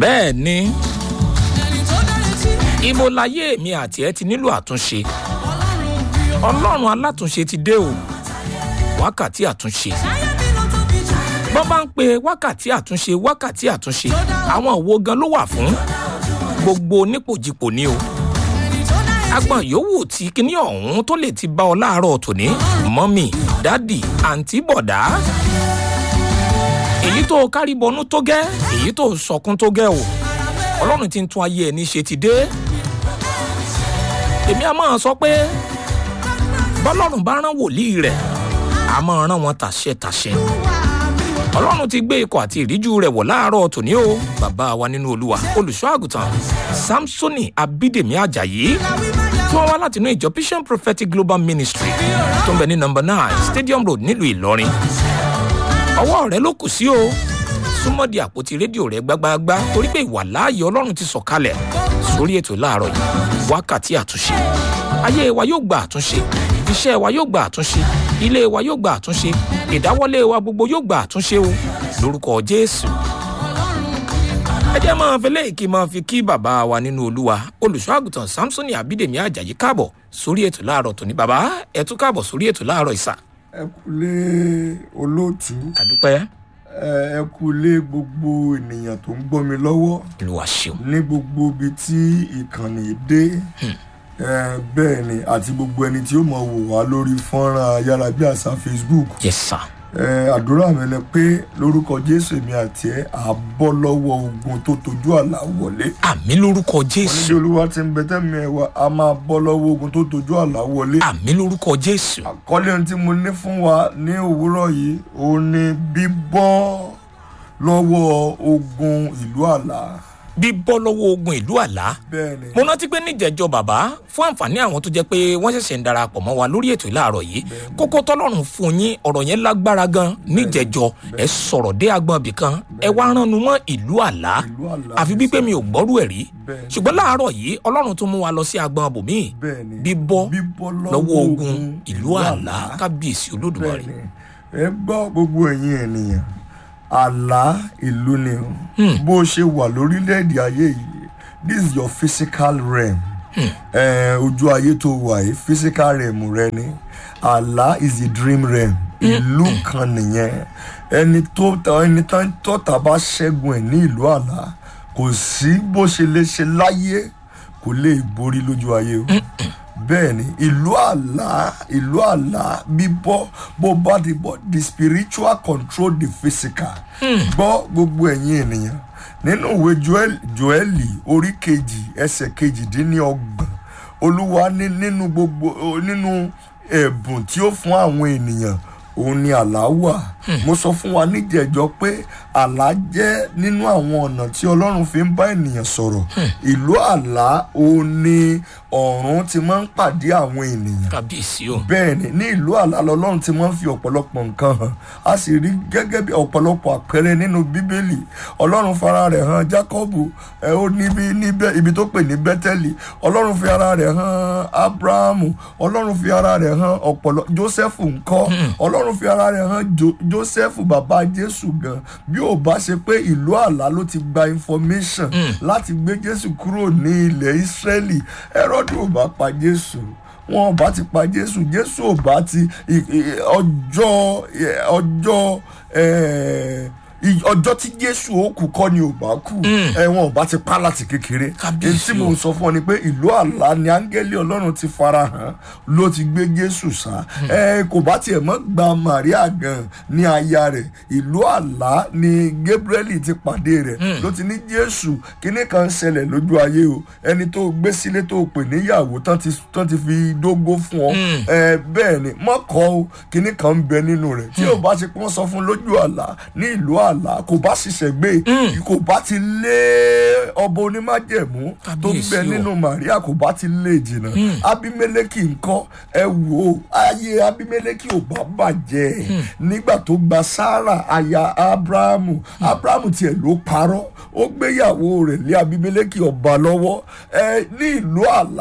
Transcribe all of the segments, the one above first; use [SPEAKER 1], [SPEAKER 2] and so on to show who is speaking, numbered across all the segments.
[SPEAKER 1] bẹ́ẹ̀ ni ibo láyé mi àti ẹ ti nílò àtúnṣe ọlọ́run alátúnṣe ti dé o wákàtí àtúnṣe bọ́n bá ń pe wákàtí àtúnṣe wákàtí àtúnṣe àwọn òwò gan ló wà fún gbogbo onípòjìpò ni o agbọn yòówù tí kíní ọ̀hún tó lè ti bá ọ láàárọ̀ tòní mọ́mì dádì àǹtí bọ̀dá èyí tó kárí bọnú tó gẹ́ èyí tó sọkún tó gẹ́ o ọlọ́run ti ń tún ayé ẹni ṣe ti dé èmi a máa sọ pé bọ́lọ́run bá rán wòlíì rẹ̀ a máa rán wọn tàṣẹ tàṣẹ ọlọ́run ti gbé ikọ̀ àti ìríjú rẹ̀ wọ̀ láàárọ̀ tòní o bàbá wa nínú olúwa olùṣọ́ àgùntàn samsoni abídèmí ajayi tí wọ́n wá láti inú ìjọ vision prophetic global ministry tó ń bẹ ní number nine stadium road nílùú ìlọrin ọwọ́ rẹ ló kù sí o súnmọ́ di àpótí rédíò rẹ gbágbáágbá torí pé ìwà láàyè ọlọ́run ti sọ̀kalẹ̀ sórí ètò láàárọ̀ yìí wákàtí àtúnṣe ayé wa yóò gba àtúnṣe iṣẹ́ wa yóò gba àtúnṣe ilé wa yóò gba àtúnṣe ìdáwọ́lé wa gbogbo yóò gba àtúnṣe o lórúkọ jésù ẹ jẹ́ máa fi léèkì máa fi kí bàbá wa nínú olúwa olùṣọ́ àgùntàn samsoni abídèmí ajayi káàbọ̀ sórí ètò láàárọ̀ tòní bàbá ẹ tún káàbọ̀ sórí ètò láàárọ̀ ìsà.
[SPEAKER 2] ẹ kúlé olóòtú
[SPEAKER 1] àdúpẹ́
[SPEAKER 2] ẹ kúlé gbogbo ènìyàn tó ń gbọ́ mi lọ́wọ́
[SPEAKER 1] olúwa ṣeun
[SPEAKER 2] ní gbogbo ibi tí ìkànnì dé ẹ bẹ́ẹ̀ ni àti gbogbo ẹni tí ó mọ̀ wò wá lórí fọ́nrán ayárabíàṣá facebook
[SPEAKER 1] yes sir
[SPEAKER 2] ẹ àdúrà mi ni pé lórúkọ jésù èmi àti ẹ à bọ́ lọ́wọ́ ogun tó tojú àlà wọlé
[SPEAKER 1] àmì lórúkọ
[SPEAKER 2] onídìí
[SPEAKER 1] jésù
[SPEAKER 2] olúwa ti ń bẹ tẹ́mi ẹ̀ wá a máa bọ́ lọ́wọ́ ogun tó tojú àlà wọlé
[SPEAKER 1] àmì lórúkọ jésù
[SPEAKER 2] àkọlé ohun tí mo ní fún wa ní òwúrọ̀ yìí òun ni bíbọ́ lọ́wọ́ ogun ìlú àlá
[SPEAKER 1] bíbọ́ lọ́wọ́ ogun ìlú àlá
[SPEAKER 2] bẹ́ẹ̀ ni
[SPEAKER 1] mo rántí pé níjẹ̀jọ bàbá fún àǹfààní àwọn tó jẹ́ pé wọ́n ṣẹ̀ṣẹ̀ ń darapọ̀ mọ́ wa lórí ètò ìlàárọ̀ yìí kókó tọ́lọ́run fún yín ọ̀rọ̀ yẹn lágbára gan níjẹ̀jọ ẹ sọ̀rọ̀ dé agbọ̀n ibì kan ẹ wá ránu mọ́ ìlú àlá
[SPEAKER 2] ìlú àlá
[SPEAKER 1] àfi bí pé mi ò gbọ́rú ẹ̀ rí
[SPEAKER 2] Bẹ́ẹ̀ni.
[SPEAKER 1] ṣùgbọ́n láàárọ̀ yìí ọlọ́run tún mú wa lọ sí agbọ̀n bòmíì
[SPEAKER 2] bẹ́ẹ̀ ni
[SPEAKER 1] bíbọ́
[SPEAKER 2] bíbọ́
[SPEAKER 1] lọ́wọ́ ogun ìlú àlá kábíyèsí olódùmarè
[SPEAKER 2] bẹ́ẹ̀ ni ẹ gbọ́ gbogbo ẹ̀yin ènìyàn àlá ìlú ni o bó o ṣe wà lórílẹ̀‐èdè ayé yìí this is your physical realm Eh, ojú ayé tó wà yìí physical realm rẹ ni àlá is the dream realm ìlú kan nìyẹn ẹni tó ẹni tán tọ́ta bá ṣẹ́gun ẹ̀ ní ìlú àlá kò sí bó ṣe lè ṣe láyé kò lè borí lójú ayé o bẹ́ẹ̀ ni ìlú àlá ìlú àlá bíbọ́ bó bá ti bọ́ the spiritual control the physical gbọ́ gbogbo ẹ̀yin ènìyàn nínú ìwé Joel- joeli orí kejì ẹsẹ̀ kejìdínlọ́gbọ̀n olúwa ní nínú gbogbo o- nínú ẹ̀bùn tí ó fún àwọn ènìyàn òun ni àlá wà mo sọ fún wa níjẹ̀jọ́ pé àlá jẹ́ nínú àwọn ọ̀nà tí ọlọ́run fi ń bá ènìyàn sọ̀rọ̀ ìlú àlá òun ni ọ̀run ti máa ń pàdé àwọn ènìyàn
[SPEAKER 1] kábíyèsí o
[SPEAKER 2] bẹ́ẹ̀ ni ní ìlú àlá lọ́lọ́run ti máa ń fi ọ̀pọ̀lọpọ̀ nǹkan hàn a sì rí gẹ́gẹ́ bí ọ̀pọ̀lọpọ̀ àpẹẹrẹ nínú bíbélì ọlọ́run fara rẹ̀ hàn jákọ́bù ẹ ó níbi níbẹ̀ ibi tó pè ní bẹ́tẹ́lì ọlọ́run fi ara rẹ̀ hàn abrahamu ọlọ́run fi ara rẹ̀ hàn ọ̀pọ̀lọ jósẹ́fù ńkọ́ ọlọ́run fi ara rẹ̀ hàn Jo- jósẹ́fù bàbá jésù gan bí ò bá ṣe pé ìlú àlá ló ti gba information láti gbé jésù kúrò ní ilẹ̀ ísírẹ́lì ẹ̀rọ́dún ò bá pa jésù wọn ò bá ti pa jésù jésù ò bá ti i- i- ọjọ́ ẹ, ọjọ́ ẹ, i- ọjọ́ tí jésù ó kú kọ́ ni ò bá kú ẹ wọn ò bá ti pa láti kékeré
[SPEAKER 1] Kábíyèsí
[SPEAKER 2] èyí tí mò ń sọ fún ọ ni pé ìlú àlá ni áńgẹ́lì ọlọ́run ti fara hàn ló ti gbé jésù sá ẹ kò bá tiẹ̀ mọ́ gba maria gan ní aya rẹ̀ ìlú àlá ni gabriel ti pàdé rẹ̀ ló ti ní jésù kíní kan ṣẹlẹ̀ lójú ayé o ẹni tó gbé sílé tó pè níyàwó tán ti tán ti fi dógó fún ọ ẹ bẹ́ẹ̀ ni mọ́kọ́ o kíní kan ń bẹ nínú rẹ̀ tí ò bá ṣe pé wọ́n sọ fún lójú àlá ní ìlú àlá kò bá ṣiṣẹ́ gbé kò bá ti lé ọba onímájẹ̀mú tó ń bẹ
[SPEAKER 1] Kábíyèsí o.
[SPEAKER 2] nínú maria kò bá ti lé jìnnà abimeleki ńkọ́ ẹ wò ó ayé abimeleki ò bá bàjẹ́ nígbà tó gba sarah aya abrahamu abrahamu tiẹ̀ ló parọ́ ó gbéyàwó rẹ̀ lé abimeleki ọba lọ́wọ́ ẹ ní ìlú àlá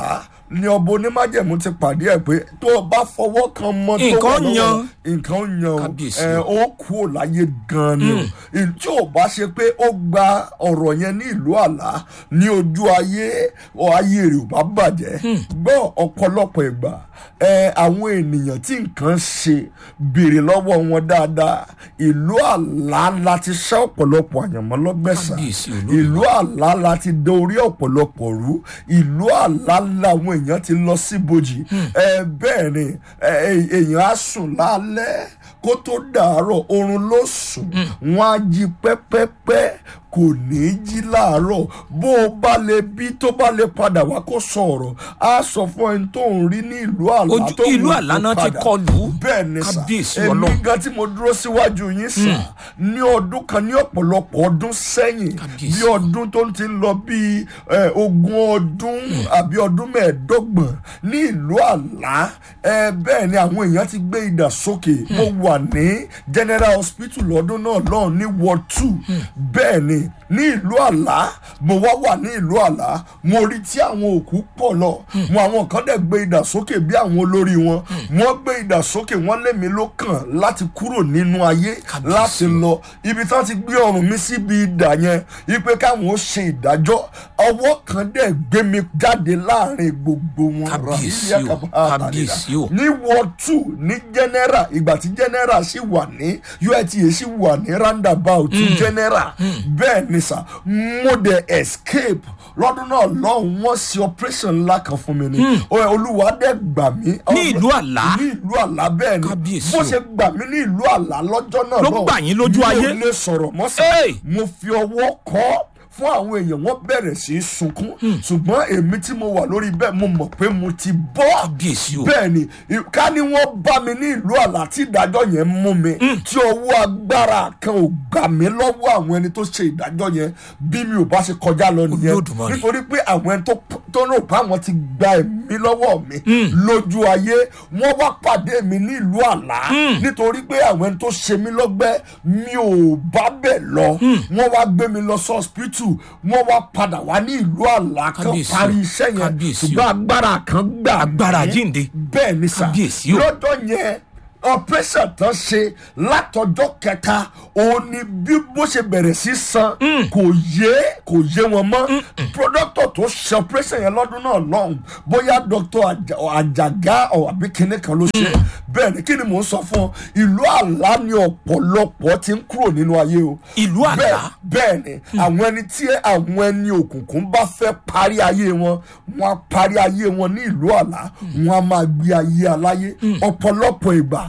[SPEAKER 2] ni ọba onímájẹ̀mú ti pàdé ẹ̀ pé tó o bá fọwọ́ kan mọ́ tó
[SPEAKER 1] Nǹkan
[SPEAKER 2] wà lọ́wọ́
[SPEAKER 1] yan.
[SPEAKER 2] rẹ̀, nǹkan yan o
[SPEAKER 1] Kábíyèsí
[SPEAKER 2] ẹ
[SPEAKER 1] o.
[SPEAKER 2] ó kú ò láyé gan ni o Ì- tí ò bá ṣe pé ó gba ọ̀rọ̀ yẹn ní ìlú àlá ní ojú ayé ọ ayé rẹ̀ ò bá bàjẹ́ gbọ́ ọ̀pọ̀lọpọ̀ ìgbà ẹ àwọn ènìyàn tí nǹkan ṣe béèrè lọ́wọ́ wọn dáadáa ìlú àlá láti ṣẹ́ ọ̀pọ̀lọpọ̀ àyànmọ́ lọ́gbẹ̀sà
[SPEAKER 1] Kábíyèsí Olódùmarè.
[SPEAKER 2] ìlú àlá láti dé orí ọ̀pọ̀lọpọ̀ rú ìlú àlá làwọn èèyàn ti lọ síbojì ẹ bẹ́ẹ̀ ni ẹ, ẹ, èèyàn á sùn lálẹ́ kó tó dàárọ̀ oorun ló sùn wọ́n á jí pẹ́pẹ́pẹ́ kò ní í jí láàárọ̀ bó o bá lè bí tó bá lè padà wá kó sọ̀rọ̀ á sọ fún ẹni tó ń rí ní ìlú àlá
[SPEAKER 1] Ojú-
[SPEAKER 2] tó
[SPEAKER 1] ìlú
[SPEAKER 2] wù
[SPEAKER 1] àlá
[SPEAKER 2] kó
[SPEAKER 1] náà ti
[SPEAKER 2] padà.
[SPEAKER 1] kọlù.
[SPEAKER 2] bẹ́ẹ̀ ni sà
[SPEAKER 1] Kábíyèsí
[SPEAKER 2] èmi
[SPEAKER 1] Ọlọ́run.
[SPEAKER 2] gan tí mo dúró síwájú yín sà ní ọdún kan ní ọ̀pọ̀lọpọ̀ ọdún sẹ́yìn
[SPEAKER 1] Kábíyèsí.
[SPEAKER 2] bí ọdún tó ti ń lọ bíi eh, ogún ọdún àbí ọdún mẹ́ẹ̀ẹ́dọ́gbọ̀n ní ìlú àlá eh, bẹ́ẹ̀ ni àwọn èèyàn ti gbé idà sókè mo wà ní general hospital lọ́dún náà lọ́hùn ní ward two bẹ́ẹ̀ ni ní ìlú àlá mo wá wà ní ìlú àlá mo rí tí àwọn òkú pọ̀ lọ mo àwọn kan dẹ̀ gbé idà sókè bí àwọn olórí wọn wọ́n gbé idà sókè wọ́n lé mi ló kàn láti kúrò nínú ayé
[SPEAKER 1] Kábíyèsí
[SPEAKER 2] láti
[SPEAKER 1] o.
[SPEAKER 2] lọ ibi tí wọ́n ti gbé ọrùn mi síbi idà yẹn ipe káwọn ó ṣe ìdájọ́ ọwọ́ kan dẹ̀ gbé mi jáde láàrin gbogbo wọn
[SPEAKER 1] Kábíyèsí
[SPEAKER 2] Rahili
[SPEAKER 1] o,
[SPEAKER 2] Akaba
[SPEAKER 1] kábíyèsí o.
[SPEAKER 2] ní ward two ní general ìgbà tí general sì wà ní UITA sì wà ní roundabout general bẹ́ẹ̀ ni sà mo dẹ̀ escape lọ́dún náà lọ́hùn wọ́n ṣe operation ńlá kan fún mi ni Ó- olúwa dẹ̀ gbà mí
[SPEAKER 1] Ní ìlú Àlá?
[SPEAKER 2] ní ìlú àlá bẹ́ẹ̀ ni
[SPEAKER 1] Kábíyèsí
[SPEAKER 2] bó
[SPEAKER 1] o.
[SPEAKER 2] ṣe gbà mí ní ìlú àlá lọ́jọ́ náà
[SPEAKER 1] Ló
[SPEAKER 2] lọ́hùn,
[SPEAKER 1] gbà yín lójú ayé?
[SPEAKER 2] mi ò lè sọ̀rọ̀ mọ́sà
[SPEAKER 1] Hey!
[SPEAKER 2] mo fi ọwọ́ kọ́ fún àwọn èèyàn wọ́n bẹ̀rẹ̀ sí í sunkún ṣùgbọ́n èmi tí mo wà lórí bẹ́ẹ̀ mo mọ̀ pé mo ti bọ́
[SPEAKER 1] Kábíyèsí o.
[SPEAKER 2] bẹ́ẹ̀ ni i- ká ní wọ́n bá mi ní ìlú àlá tí ìdájọ́ yẹn mú mi tí ọwọ́ agbára kan ò gbà mí lọ́wọ́ àwọn ẹni tó ṣe ìdájọ́ yẹn bí mi ò bá ṣe kọjá lọ nìyẹn
[SPEAKER 1] Olódùmarè.
[SPEAKER 2] nítorí pé àwọn ẹni tó tó rò bá wọn ti gba ẹ̀mí lọ́wọ́ mi lójú ayé wọ́n wá pàdé mi ní ìlú àlá nítorí pé àwọn ẹni tó ṣe mí lọ́gbẹ́ mi ò bá bẹ̀ lọ wọ́n wá gbé mi lọ sí hospital wọ́n wá padà wá ní ìlú àlá kan
[SPEAKER 1] Kábíyèsí o.
[SPEAKER 2] parí iṣẹ́ yẹn
[SPEAKER 1] Kábíyèsí o.
[SPEAKER 2] ṣùgbọ́n agbára kan gbà
[SPEAKER 1] Agbára
[SPEAKER 2] mí.
[SPEAKER 1] jíǹde.
[SPEAKER 2] bẹ́ẹ̀ ni sà
[SPEAKER 1] Kábíyèsí o.
[SPEAKER 2] lọ́dọ̀ yẹn operation tán ṣe látọjọ́ kẹta òun ni bí bó ṣe bẹ̀rẹ̀ sí san kò yé kò yé wọn mọ́ productor tó ṣe operation yẹn lọ́dún náà lọ́hùn bóyá doctor Àjà- àjàgá ọ̀ àbí kinní kan ló ṣe bẹ́ẹ̀ ni kí ni mò ń sọ fún ọ ìlú àlá ni ọ̀pọ̀lọpọ̀ ti ń kúrò nínú ayé o
[SPEAKER 1] Ìlú àlá?
[SPEAKER 2] bẹ́ẹ̀ bẹ́ẹ̀ ni àwọn ẹni tí àwọn ẹni òkùnkùn bá fẹ́ parí ayé wọn wọn á parí ayé wọn ní ìlú àlá wọn á máa gbé ayé aláyé ọ̀pọ̀lọpọ̀ ìgbà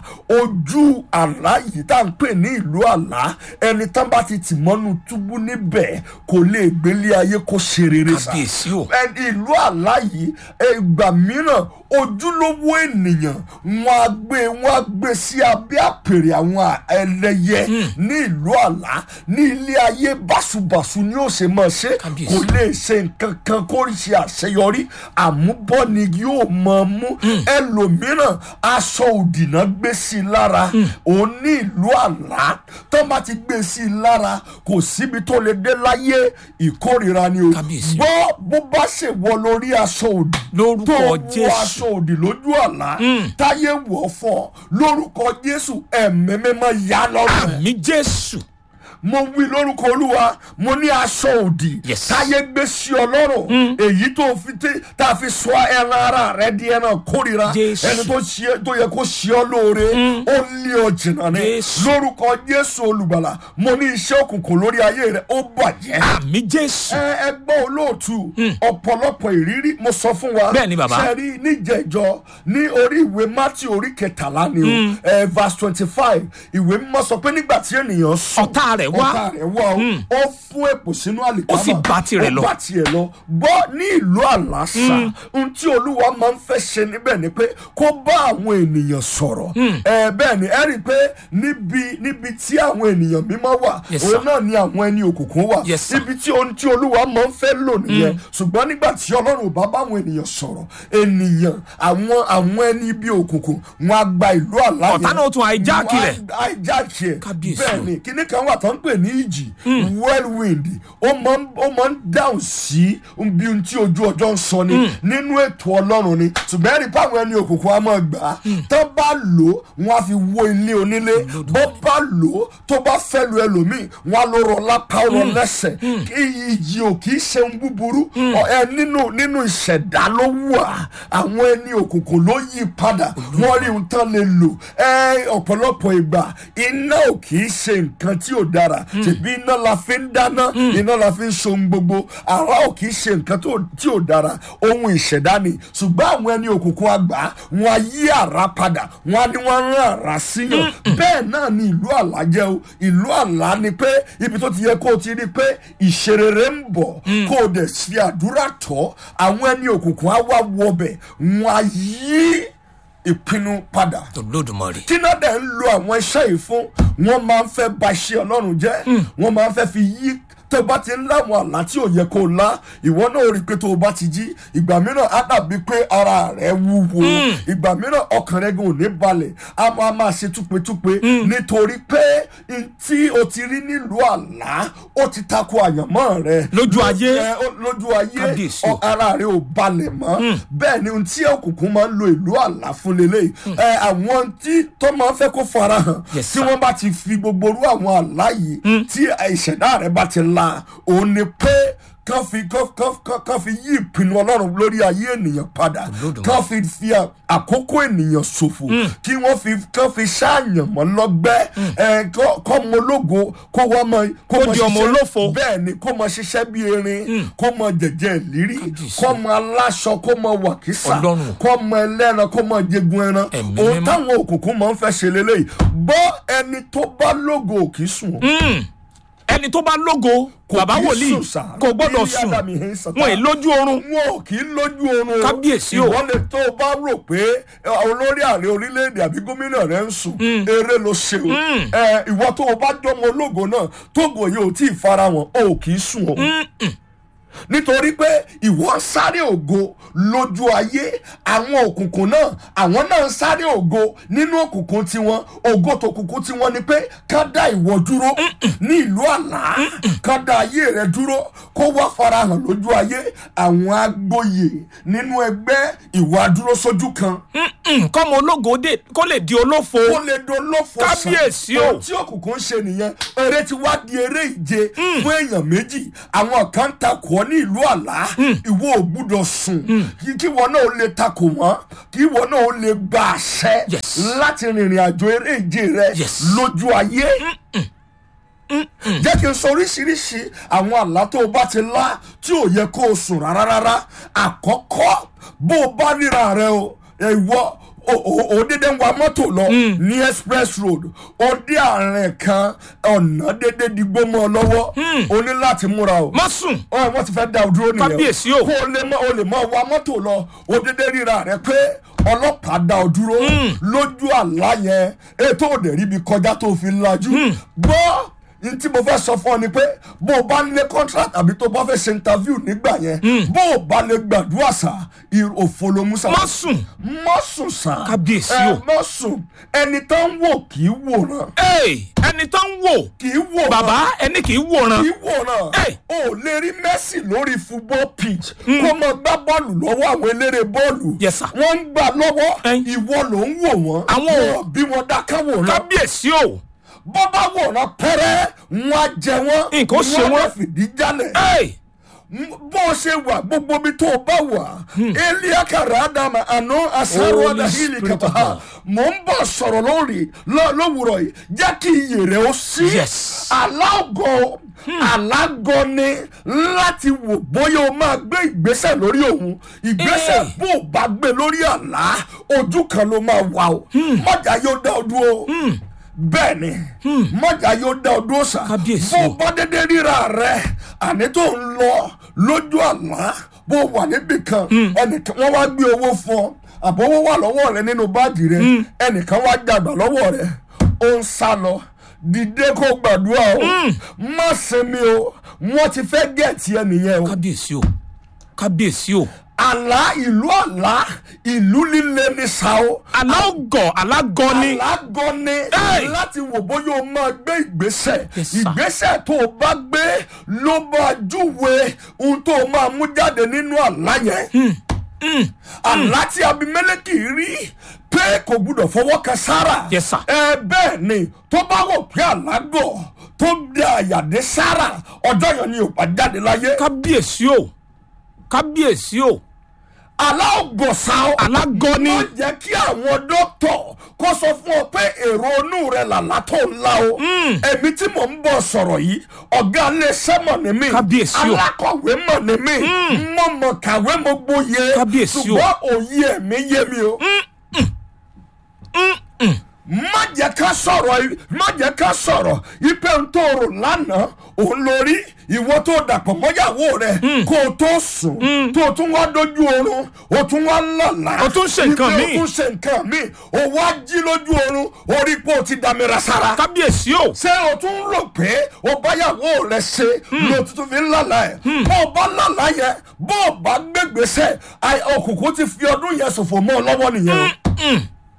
[SPEAKER 2] ojú àlá yìí tá à ń pè ní ìlú àlá ẹni tán bá ti tì mọ́nú túbú níbẹ̀ kò lè gbélé ayé kó ṣe rere sá
[SPEAKER 1] Kábíyèsí o.
[SPEAKER 2] ẹni ìlú àlá yìí ìgbà mìíràn ojúlówó ènìyàn wọn á gbé wọn á gbé sí abẹ́ àpèrè àwọn ẹlẹ́yẹ ní ìlú àlá ní ilé ayé báṣubàṣu ni ó ṣe máa ṣe
[SPEAKER 1] Kábíyèsí.
[SPEAKER 2] kò lè ṣe nǹkan kan kó ṣe àṣeyọrí àmúbọ́ ni yóò máa mú ẹlòmíràn aṣọ òdì náà gbé sí i lára òun ní ìlú àlá tó bá ti gbé sí i lára kò síbi tó lè dé láyé ìkórìíra ni o
[SPEAKER 1] Kábíyèsí.
[SPEAKER 2] gbọ́ bó bá ṣe wọ lórí aṣọ òdì
[SPEAKER 1] Lórúkọ
[SPEAKER 2] tó wọ
[SPEAKER 1] Jésù.
[SPEAKER 2] aṣọ òdì lójú àlá táyé wọ̀ fọ́ lórúkọ jésù ẹ̀mí mímọ́ yá lọ́rùn ẹ̀
[SPEAKER 1] Àmì Jésù.
[SPEAKER 2] mo wí lórúkọ olúwa mo ní aṣọ òdì
[SPEAKER 1] Yes.
[SPEAKER 2] táyé gbé sí ọlọ́run èyí tó fi tẹ tá a fi sọ ẹran ara rẹ di ẹran kórira
[SPEAKER 1] Jésù.
[SPEAKER 2] ẹni tó ṣe tó yẹ kó ṣe ọ lóore ó lé ọ jìnnà ni
[SPEAKER 1] Jésù.
[SPEAKER 2] lórúkọ jésù olùgbàlà mo ní iṣẹ́ òkùnkùn lórí ayé rẹ ó bàjẹ́
[SPEAKER 1] Àmì Jésù.
[SPEAKER 2] ẹ ẹ gbọ́ olóòtú ọ̀pọ̀lọpọ̀ ìrírí mo sọ fún wa
[SPEAKER 1] Bẹ́ẹ̀ ni, bàbá.
[SPEAKER 2] ṣe rí níjẹ̀jọ ní orí ìwé mátì orí kẹtàlá ni o ẹ verse twenty five ìwé mímọ́ sọ pé nígbà tí ènìyàn sùn
[SPEAKER 1] Ọ̀tá rẹ̀ wá.
[SPEAKER 2] ọ̀tá rẹ̀ wá o ó fún èpò sínú àlìkámà
[SPEAKER 1] Ó sì bá tirẹ̀ lọ.
[SPEAKER 2] ó bá tiẹ̀ lọ gbọ́ ní ìlú àlàsà ohun tí olúwa máa ń fẹ́ ṣe níbẹ̀ ni pé kó bá àwọn ènìyàn sọ̀rọ̀ ẹ bẹ́ẹ̀ ni ẹ rí i pé níbi níbi tí àwọn ènìyàn mímọ́ wà
[SPEAKER 1] Yes, sir.
[SPEAKER 2] òun náà ni àwọn ẹni òkùnkùn wà
[SPEAKER 1] Yes, sir.
[SPEAKER 2] ibi tí ohun tí olúwa máa ń fẹ́ lò nìyẹn ṣùgbọ́n nígbà tí ọlọ́run ò bá bá àwọn ènìyàn sọ̀rọ̀ ènìyàn àwọn àwọn ẹni ibi òkùnkùn wọn á gba ìlú àlá
[SPEAKER 1] Ọ̀tá náà tún hijack rẹ̀.
[SPEAKER 2] hijack ẹ̀
[SPEAKER 1] Kábíyèsí
[SPEAKER 2] bẹ́ẹ̀
[SPEAKER 1] o.
[SPEAKER 2] ni kíní kan wà tó ń pè ní ìjì whirlwind ó máa ń ó máa ń dáhùn sí bí ohun tí ojú ọjọ́ ń sọ ni nínú ètò ọlọ́run ni ṣùgbọ́n ẹ̀rí pàwọn ẹni òkùnkùn á máa gbà á tó bá lò ó wọn á fi wó ilé onílé bó bá lò ó tó bá fẹ́ lu ẹlòmíì wọn á lọ rọ lápá rọ lẹ́sẹ̀ kí ìjì ò kì í ṣe ń búburú Ọ, ẹ nínú nínú ìṣẹ̀dá ló wà àwọn ẹni òkùnkùn ló yí padà wọ́n rí ohun tán lè lò ẹ ọ̀pọ̀lọpọ̀ ìgbà iná ò kì í ṣe nǹkan tí ò dára ṣèbí iná la fi ń dáná iná la fi ń so ohun gbogbo àrá ò kì í ṣe nǹkan tó- tí ò dára ohun ìṣẹ̀dá ni ṣùgbọ́n àwọn ẹni òkùnkùn àgbà wọn á yí àrá padà wọn á ní wọn rán àrá síyàn bẹ́ẹ̀ náà ni ìlú àlá jẹ́ o ìlú àlá ni pé ibi tó ti yẹ kó o ti rí pé ìṣerere ń bọ̀ kó o dẹ̀ fi àdúrà tọ́ àwọn ẹni òkùnkùn á wá wọbẹ̀ wọn á yí ìpinnu padà
[SPEAKER 1] olódùmarè
[SPEAKER 2] tí náà dẹ̀ ń lo àwọn iṣẹ́ yìí fún wọ́n máa ń fẹ́ ba iṣẹ́ ọlọ́run jẹ́ wọ́n máa ń fẹ́ fi yí tó bá ti ń láwọn àlá tí ò yẹ kó o lá ìwọ náà rí i pé tó o bá ti jí ìgbà mìíràn á dàbí pé ara rẹ wúwo ìgbà mìíràn ọkàn rẹ gan ò ní balẹ̀ á máa máa ṣe túpetúpe nítorí pé n tí o ti rí nílùú àlá ó ti tako àyànmọ́ rẹ
[SPEAKER 1] Lójú ayé.
[SPEAKER 2] ẹ, ó- lójú ayé
[SPEAKER 1] Kábíyèsí o.
[SPEAKER 2] ọ- ara rẹ ò balẹ̀ mọ́ bẹ́ẹ̀ ni ohun tí òkùnkùn máa ń lo ìlú àlá fún lélẹ̀ ẹ àwọn tí tó máa ń fẹ́ kó farahàn
[SPEAKER 1] Yes,
[SPEAKER 2] tí
[SPEAKER 1] sir.
[SPEAKER 2] wọ́n bá ti fi gbogbo orú àwọn àlá yìí tí ìṣẹ̀dá rẹ bá ti la òun ni pé kán fi kán kán kán kán fi yí ìpinnu ọlọ́run lórí ayé ènìyàn padà
[SPEAKER 1] Olódùmarè.
[SPEAKER 2] kán fi fi à- àkókò ènìyàn ṣòfò kí wọ́n fi kán fi ṣáàyàn mọ́ lọ́gbẹ́ ẹ kọ́ kọ́ mọ ológo kó wọ́n mọ kó
[SPEAKER 1] Kó
[SPEAKER 2] mọ
[SPEAKER 1] di ọmọ
[SPEAKER 2] ṣiṣẹ́-
[SPEAKER 1] olófo.
[SPEAKER 2] bẹ́ẹ̀ ni kó mọ ṣiṣẹ́ bí erin kó mọ jẹ̀jẹ̀ ìlírí
[SPEAKER 1] Kábíyèsí.
[SPEAKER 2] kó mọ aláṣọ kó mọ wàkísà
[SPEAKER 1] Ọlọ́run.
[SPEAKER 2] kó mọ ẹlẹ́ran kó mọ jẹgun ẹran
[SPEAKER 1] Ẹ̀mí
[SPEAKER 2] ohun
[SPEAKER 1] mímọ́.
[SPEAKER 2] táwọn òkùnkùn máa ń fẹ́ ṣe lélẹ́yìí bọ́ ẹni tó bá lógo ò kì í sùn
[SPEAKER 1] ẹni tó bá lógo
[SPEAKER 2] Kò
[SPEAKER 1] bàbá
[SPEAKER 2] kì í
[SPEAKER 1] wòlíì
[SPEAKER 2] sùn sà.
[SPEAKER 1] kò gbọ́dọ̀
[SPEAKER 2] Bí
[SPEAKER 1] sùn
[SPEAKER 2] Ádámù yẹn ń sọ
[SPEAKER 1] wọn ì lójú oorun
[SPEAKER 2] wọn ò kì í lójú oorun
[SPEAKER 1] Kábíyèsí o.
[SPEAKER 2] ìwọ lè tó o bá rò pé ẹ, olórí ààrẹ orílẹ̀-èdè àbí gómìnà rẹ ń sùn eré ló ṣe o Ẹ, ìwọ tó o bá jọmọ ológo náà tógo yìí ò tí ì farahàn o ò kì í sùn o nítorí pé ìwọ ń sáré ògo lójú ayé àwọn òkùnkùn náà àwọn náà ń sáré ògo nínú òkùnkùn tiwọn ògo tòkùnkùn tiwọn ni pé ká dá ìwọ dúró ní ìlú àlá ká dá ayé rẹ dúró kó wá farahàn lójú ayé àwọn agbóye nínú ẹgbẹ́ ìwà dúró sójú kan
[SPEAKER 1] kọ́mọ ológo dé kó lè di olófo
[SPEAKER 2] ó lè dolófo sàn.
[SPEAKER 1] Kábíyèsí o.
[SPEAKER 2] ohun tí òkùnkùn ń ṣe nìyẹn eré ti wá di eré ìje fún èèyàn méjì àwọn kan ń takò ọ́ ní ìlú àlá ìwọ ò gbúdọ̀ sùn kí kí ìwọ náà ó lè takò wọ́n kí ìwọ náà ó lè gba àṣẹ
[SPEAKER 1] Yes.
[SPEAKER 2] láti rìnrìn àjò eré ìje rẹ
[SPEAKER 1] Yes.
[SPEAKER 2] lójú ayé jẹ́ kí n sọ oríṣiríṣi àwọn àlá tó o bá ti lá tí ò yẹ kó o sùn rárá rárá àkọ́kọ́ bó o bá ríra rẹ o ìwọ o- o o dédé ń wa mọ́tò lọ ní express road o dé àárín kan ọ̀nà dédé digbó mọ́ ọ lọ́wọ́ o ní láti múra o
[SPEAKER 1] má sùn
[SPEAKER 2] ọ wọ́n ti fẹ́ da o dúró nìyẹn
[SPEAKER 1] Kábíyèsí o.
[SPEAKER 2] kó o lè mọ o lè mọ wa mọ́tò lọ o dédé ríra rẹ pé ọlọ́pàá da ọ dúró lójú àlá yẹn ètò òde ríbi kọjá tó fi lajú gbọ́ n tí mo fẹ́ sọ fún ọ ni pé bó o bá ń lé contract àbí tó o bá fẹ́ ṣe interview nígbà yẹn bó o bá lè gbàdúrà sá ir- òfo ló mú sá
[SPEAKER 1] má sùn
[SPEAKER 2] má sùn sá
[SPEAKER 1] Kábíyèsí
[SPEAKER 2] ẹ
[SPEAKER 1] o.
[SPEAKER 2] má sùn ẹni tó ń wò kì í wòran
[SPEAKER 1] Hey, ẹni tó ń wò
[SPEAKER 2] kì í wòran
[SPEAKER 1] bàbá ẹni kì í wòran
[SPEAKER 2] kì í wòran
[SPEAKER 1] Hey.
[SPEAKER 2] o ò lè rí Messi lórí football pitch kó mọ gbá bọ́ọ̀lù lọ́wọ́ àwọn eléré bọ́ọ̀lù
[SPEAKER 1] Yes, sir.
[SPEAKER 2] wọ́n ń gbà lọ́wọ́
[SPEAKER 1] Hey.
[SPEAKER 2] ìwọ ló ń wò wọ́n
[SPEAKER 1] Àwọn ò-
[SPEAKER 2] Wọn bí wọn dáká wòran
[SPEAKER 1] kábíyèsí o
[SPEAKER 2] bọ́ bá wòran pẹ́rẹ́ wọn á jẹ wọ́n
[SPEAKER 1] Nǹkan ó ṣe
[SPEAKER 2] á
[SPEAKER 1] wọ́n.
[SPEAKER 2] lè fìdí jálẹ̀
[SPEAKER 1] Hey,
[SPEAKER 2] bó o ṣe wà gbogbo bí tó o bá wà eliakara adama àná asaro
[SPEAKER 1] Holy
[SPEAKER 2] adahili
[SPEAKER 1] Spirit of
[SPEAKER 2] kaba
[SPEAKER 1] God.
[SPEAKER 2] mò ń bọ̀ sọ̀rọ̀ lórí lọ- lówùrọ̀ yìí jẹ́ kí iyè rẹ̀ ó sí
[SPEAKER 1] Yes.
[SPEAKER 2] alágọ̀ alágọ̀ ni láti wò bóyá o máa gbé ìgbésẹ̀ lórí òun ìgbésẹ̀
[SPEAKER 1] Eh.
[SPEAKER 2] bó o bá gbé lórí àlá ojú kan ló máa wà o mọ̀jà yóò dá ọ dúró bẹ́ẹ̀ ni mọ̀jà yóò dá ọ dúró sá
[SPEAKER 1] Kábíyèsí
[SPEAKER 2] bó
[SPEAKER 1] o.
[SPEAKER 2] o bá dédé ríra rẹ àní tó ń lọ lójú àlá bó o wà níbì kan ẹnìkan wọ́n wá gbé owó fún ọ àbówó wà lọ́wọ́ rẹ nínú báàgì rẹ ẹnìkan wá dàgbà lọ́wọ́ rẹ ó ń sá lọ dìde kó gbàdúrà o má sinmi o wọ́n ti fẹ́ gẹ̀ẹ́tì ẹ nìyẹn o
[SPEAKER 1] kábíyèsí o kábíyèsí o
[SPEAKER 2] àlá ìlú àlá ìlú líle ní sao
[SPEAKER 1] alágọ̀ alágọ̀ ni
[SPEAKER 2] alágọ ni
[SPEAKER 1] Hey!
[SPEAKER 2] láti wò bóyá o máa gbé ìgbésẹ̀
[SPEAKER 1] Yes, sir.
[SPEAKER 2] ìgbésẹ̀ tó o bá gbé ló máa júwe ohun tó o máa mú jáde nínú àlá yẹn àlá tí abimeleki rí pé kò gbúdọ̀ fọwọ́ kan sára
[SPEAKER 1] Yes, sir.
[SPEAKER 2] ẹ bẹ́ẹ̀ ni tó bá wò pé àlágọ̀ tó dé àyàdé sára ọjọ́ yẹn ni ò bá jáde láyé
[SPEAKER 1] kábíyèsí o kábíyèsí o
[SPEAKER 2] aláògọ̀sá
[SPEAKER 1] alágọ̀ ni
[SPEAKER 2] ó jẹ́ kí àwọn dókítà kó sọ fún ọ pé èrò inú rẹ làlá tó ń la o èmi tí mò ń bọ̀ sọ̀rọ̀ yìí ọ̀gá iléeṣẹ́ mọ̀ ní mí
[SPEAKER 1] Kábíyèsí o.
[SPEAKER 2] alákọ̀wé mọ̀ ní mí mo mọ̀ kàwé mo gboyè
[SPEAKER 1] Kábíyèsí o.
[SPEAKER 2] ṣùgbọ́n òye ẹ̀mí yé mi o. má jẹ́ ká sọ̀rọ̀ yìí- má jẹ́ ká sọ̀rọ̀ ipe ń tó rò lánàá òun lórí ìwọ tó dàpọ̀ mọ́yàwó rẹ̀ kó o tó sùn tó o tún wá dojú oorun o tún wá lọ́la
[SPEAKER 1] O tún ṣe nǹkan
[SPEAKER 2] ipe
[SPEAKER 1] míì.
[SPEAKER 2] o tún ṣe nǹkan míì o wá jí lójú oorun orí pé o ti dàmíra sára
[SPEAKER 1] kábíyèsí o
[SPEAKER 2] ṣé o tún rò pé o báyàwó rẹ ṣe ló tuntun fi ń lálà ẹ bó o bá lálà yẹn bó o bá gbégbèsè àì- òkùnkùn ti fi ọdún yẹn ṣòfò mọ́ ọ lọ́wọ́ nìyẹn o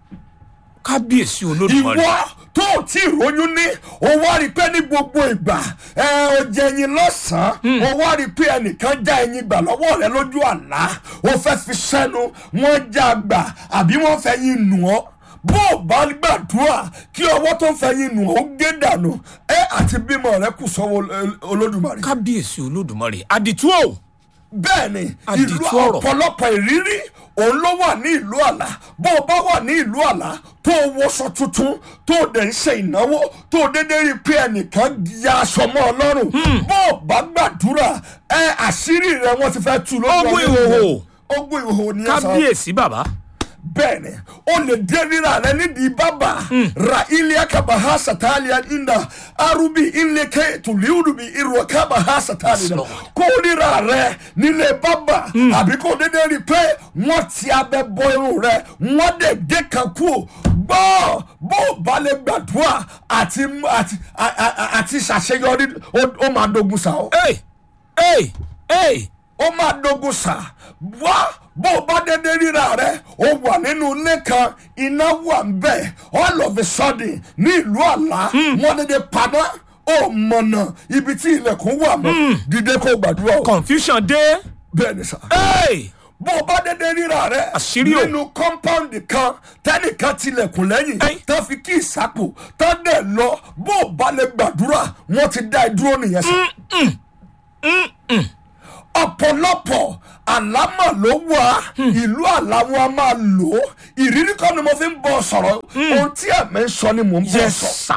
[SPEAKER 1] kábíyèsí olódùmarè
[SPEAKER 2] ìwọ tó o tí ròyún ní o wá rí i pé ní gbogbo ìgbà ẹ o jẹ ẹyin lọ́sàn-án o wá rí i pé ẹnìkan já ẹyin gbà lọ́wọ́ rẹ lójú àlá o fẹ́ fi sẹ́nu wọ́n já gbà àbí wọ́n fẹ́ yin nù ọ́ bó o bá gbàdúrà kí ọwọ́ tó fẹ́ yin nù ọ́ ó gé dànù ẹ àti bímọ rẹ kù sọ́wọ́ Ol- olódùmarè
[SPEAKER 1] kábíyèsí olódùmarè àdìtú o
[SPEAKER 2] bẹ́ẹ̀ ni
[SPEAKER 1] Àdìtú
[SPEAKER 2] ìlú
[SPEAKER 1] ọ̀rọ̀.
[SPEAKER 2] ọ̀pọ̀lọpọ̀ ìrírí òun ló wà ní ìlú àlá bó o bá wà ní ìlú àlá tó o wọṣọ tuntun tó o dẹ̀ ń ṣe ìnáwó tó o dédé rí i pé ẹnìkan ya aṣọ mọ́ ọ lọ́rùn bó o bá gbàdúrà ẹ àṣírí rẹ wọ́n ti fẹ́ tú lójú
[SPEAKER 1] Ogun
[SPEAKER 2] ọdún
[SPEAKER 1] ìhòhò.
[SPEAKER 2] yẹn. ogun ìhòhò ni ẹ sọ
[SPEAKER 1] kábíyèsí bàbá
[SPEAKER 2] bẹ́ẹ̀ ni o lè dé rírà rẹ nídìí bábà ra ilé kabaha satalia inda arubi ilé ke tuliudubi irọ kabaha satalia
[SPEAKER 1] Lord.
[SPEAKER 2] kó rírà rẹ nílé bábà àbí kó dédé rí i pé wọ́n ti abẹ bọ irun rẹ wọ́n dẹ̀ dé kan kú o gbọ́ bó o bá lè gbàdúrà àti àti a- a- àti ṣàṣeyọrí ó- ó máa dogun sa o
[SPEAKER 1] ee ee ee
[SPEAKER 2] ó máa dogun sà wá bó o bá dédé ríra rẹ ó wà nínú ilé kan iná wà ń bẹ all of a sudden ní ìlú àlá wọn dédé paná ó mọ̀nà ibi tí ilẹ̀kùn wà mọ́ dídé kó gbàdúrà o
[SPEAKER 1] confusion dé
[SPEAKER 2] bẹ́ẹ̀ ni sà
[SPEAKER 1] ee
[SPEAKER 2] bó o bá dédé ríra rẹ
[SPEAKER 1] Àṣírí o.
[SPEAKER 2] nínú compound kan tẹnìkan tilẹ̀kùn lẹ́yìn
[SPEAKER 1] Ẹ́n.
[SPEAKER 2] tó fi kí ìsápò tó dẹ̀ lọ bó o bá lè gbàdúrà wọ́n ti dá ẹ dúró nìyẹn sà ọ̀pọ̀lọpọ̀ àlámà ló wà ìlú àlá wọn a máa lò ó ìrírí kan ni mo fi ń bọ̀ sọ̀rọ̀ ohun tí ẹ̀mí ń sọ ni mò ń bọ̀
[SPEAKER 1] yes
[SPEAKER 2] sọ
[SPEAKER 1] sir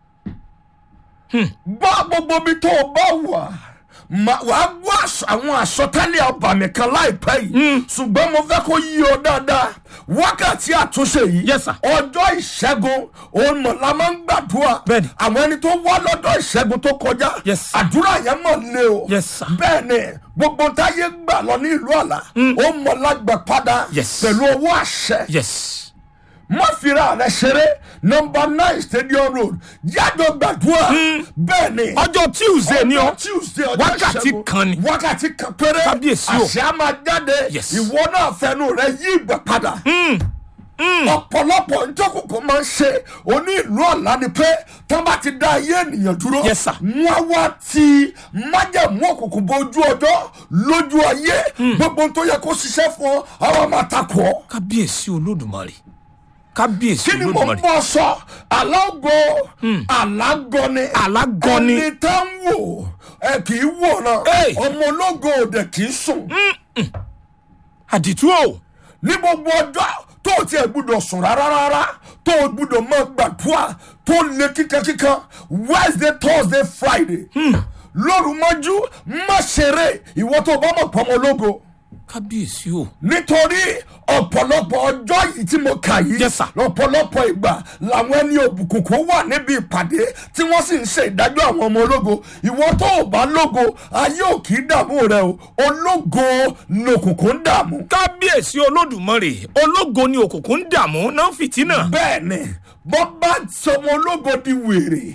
[SPEAKER 2] gbọ́ gbogbo ibi tó o bá wà ma- wàá gbọ́ àṣ- àwọn àsọtẹ́lẹ̀ ọbàmì kan láìpẹ́ yìí ṣùgbọ́n mo fẹ́ kó yí ọ dáadáa wákàtí àtúnṣe yìí
[SPEAKER 1] Yes, sir.
[SPEAKER 2] ọjọ́ ìṣẹ́gun òun mọ̀ la máa ń gbàdúrà
[SPEAKER 1] Bẹ́ẹ̀ni.
[SPEAKER 2] àwọn ẹni tó wá lọ́dọ̀ ìṣẹ́gun tó kọjá
[SPEAKER 1] Yes, sir.
[SPEAKER 2] àdúrà yẹn mọ̀ lé o
[SPEAKER 1] Yes, sir.
[SPEAKER 2] bẹ́ẹ̀ ni gbogbo táyé gbà lọ ní ìlú àlà ó mọ̀ lágbà padà
[SPEAKER 1] Yes.
[SPEAKER 2] pẹ̀lú owó àṣẹ
[SPEAKER 1] yes
[SPEAKER 2] má fira rẹ ṣeré nọmba nine stadium road yàjọ gbàdúrà bẹ́ẹ̀ ni
[SPEAKER 1] ọjọ́ tuesday ni ọ
[SPEAKER 2] ọjọ́ tuesday ọjọ́
[SPEAKER 1] wákàtí
[SPEAKER 2] ìṣẹ́gun,
[SPEAKER 1] kan ni.
[SPEAKER 2] wákàtí kan péré
[SPEAKER 1] Kábíyèsí o.
[SPEAKER 2] àṣẹ á máa jáde
[SPEAKER 1] Yes.
[SPEAKER 2] ìwọ náà fẹnu rẹ yí ìgbà padà ọ̀pọ̀lọpọ̀ ntọ́kùnkùn máa ń ṣe oní ìlú ọ̀la ni pé tán bá ti dá ayé ènìyàn dúró
[SPEAKER 1] Yes, sir.
[SPEAKER 2] wọ́n wá ti májẹ̀mú òkùnkùn bójú ọjọ́ lójú ayé gbogbo ohun tó yẹ kó ṣiṣẹ́ fún ọ àwọn máa takò ọ́
[SPEAKER 1] kábíyèsí olódùmarè kábíyèsí
[SPEAKER 2] kí ni mo ń
[SPEAKER 1] olódùmarè
[SPEAKER 2] bọ̀ sọ alágo alágọ́ni
[SPEAKER 1] Alágọ́ni.
[SPEAKER 2] ẹni tá ń wò ẹ kì í wò náà
[SPEAKER 1] Hey.
[SPEAKER 2] ọmọ ológo òde kì í sùn
[SPEAKER 1] àdìtú o
[SPEAKER 2] ní gbogbo ọjọ́ tó o tiẹ̀ gbúdọ̀ sùn rárá rárá tó o gbúdọ̀ máa gbàdúrà tó lé kíkankíkan wednesday thursday friday lóru mọ́jú má ṣeré ìwọ tó o bá mọ̀ pọ́nmọ́ ológo
[SPEAKER 1] kábíyèsí o
[SPEAKER 2] nítorí ọ̀pọ̀lọpọ̀ ọjọ́ yìí tí mo kà yìí
[SPEAKER 1] Yes, sir.
[SPEAKER 2] ọ̀pọ̀lọpọ̀ ìgbà làwọn ẹni òbùkùnkùn wà níbi ìpàdé tí wọ́n sì ń ṣe ìdájọ́ àwọn ọmọ ológo ìwọ tó o bá lógo ayé ò kì í dààmú rẹ o ológo lòkùnkùn ń dààmú.
[SPEAKER 1] kábíyèsí olódùmarè ológo ni òkùnkùn ń dààmú náà fìtínà
[SPEAKER 2] bẹ́ẹ̀ ni bọ́ bá sọmọ ológo di wèrè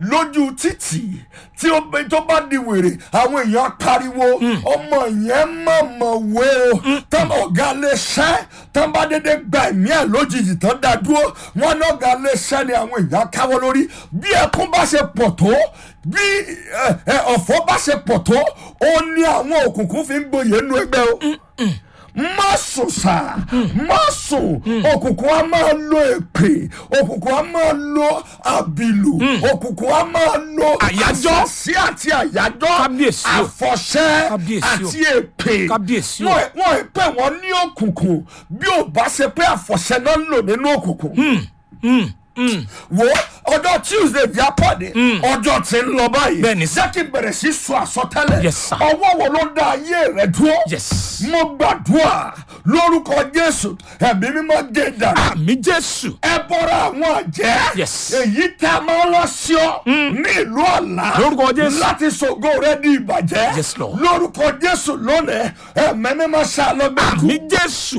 [SPEAKER 2] lójú títì tí ó bẹ- tó bá di wèrè àwọn èèyàn á pariwo ọmọ yẹn mọ̀mọ̀ wé o tán ọ̀gá lè ṣẹ́ tán bá dédé gba ẹ̀mí ẹ̀ lójijì tán dá dúró wọn ní ọ̀gá lè ṣẹ́ ni àwọn èèyàn á káwọ́ lórí bí ẹkún bá ṣe pọ̀ tó bí ẹ, ẹ, ọ̀fọ̀ bá ṣe pọ̀ tó ó ní àwọn òkùnkùn fi ń gboyè nínú ẹgbẹ́ o má sùn sá má sùn òkùnkùn á máa lo èpè òkùnkùn á máa lo àbìlù òkùnkùn á máa lo
[SPEAKER 1] Àyájọ́.
[SPEAKER 2] àṣàṣì àti àyájọ́
[SPEAKER 1] Kábíyèsí o.
[SPEAKER 2] àfọ̀ṣẹ́
[SPEAKER 1] Kábíyèsí o.
[SPEAKER 2] àti èpè
[SPEAKER 1] Kábíyèsí o.
[SPEAKER 2] wọ́n wọ́n ì pè wọ́n ní òkùnkùn bí ò bá ṣe pé àfọ̀ṣẹ́ náà ń lò nínú òkùnkùn wo ọjọ́ tuesday yà pàdé ọjọ́ tí ń lọ báyìí
[SPEAKER 1] Bẹ́ẹ̀ni sir.
[SPEAKER 2] jẹ́ kí n bẹ̀rẹ̀ sí sọ àsọtẹ́lẹ̀
[SPEAKER 1] Yes, sir.
[SPEAKER 2] ọwọ́ wo ló dá ayé rẹ̀ dúró
[SPEAKER 1] yes
[SPEAKER 2] mo gbàdúrà lórúkọ jésù ẹ̀mí mímọ́ gé dànù
[SPEAKER 1] àmì jésù
[SPEAKER 2] ẹ bọ́ra àwọn àjẹ́
[SPEAKER 1] Yes.
[SPEAKER 2] èyí tá a máa ń lọ sí ọ ní ìlú ọ̀la
[SPEAKER 1] Lórúkọ Jésù.
[SPEAKER 2] láti ṣògo rẹ di ìbàjẹ́
[SPEAKER 1] Yes, Lord.
[SPEAKER 2] lórúkọ jésù lónìí ẹ̀mí mímọ́ ṣàlọ́gbẹ̀kú
[SPEAKER 1] àmì jésù